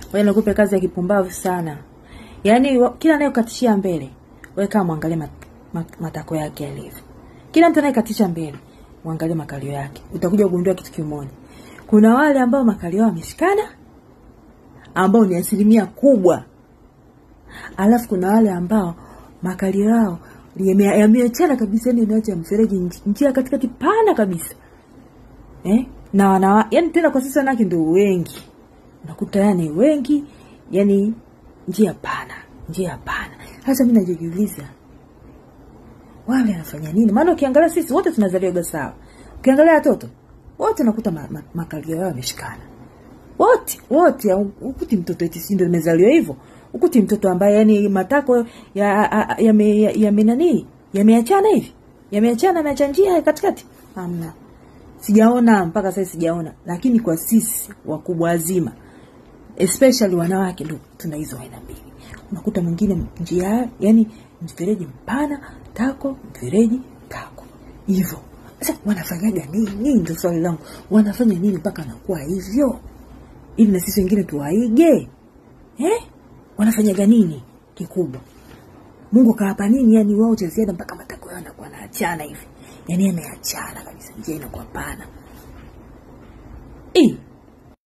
wewe nakupe kazi ya kipumbavu sana yaani wa- kila anayekatishia mbele wewe kama mwangalie mat, mat, matako yake yalivyo kila mtu anayekatisha mbele mwangalie makalio yake utakuja kugundua kitu kimoja kuna wale ambao makalio yao yameshikana ambao ni asilimia kubwa alafu kuna wale ambao makalio yao yame- yameachana kabisa yani imeacha mfereji nj- njia katikati pana kabisa eh? na wana yani tena kwa sasa wanawake ndio wengi unakuta yani wengi yani njia pana njia pana sasa mi najijiuliza wale wanafanya nini maana ukiangalia sisi wote tunazaliwaga sawa ukiangalia watoto wote unakuta ma, ma, makalio yao yameshikana wote wote au- ukuti mtoto eti si ndio nimezaliwa hivyo ukuti mtoto ambaye yani matako ya a- a- yame ya, ya nani yameachana hivi yameachana ameacha njia katikati hamna sijaona mpaka sasa sijaona lakini kwa sisi wakubwa wazima especially wanawake ndo tuna hizo aina mbili unakuta mwingine njia yani mfereji mpana tako mfereji tako hivyo sasa wanafanyaga nini ndo swali langu wanafanya nini mpaka anakuwa hivyo ili na sisi wengine tuwaige eh? wanafanyaga nini kikubwa mungu akawapa nini yani wao cha ziada mpaka matako yao anakuwa naachana hivi yani yameachana kabisa njia inakuwa pana Eh,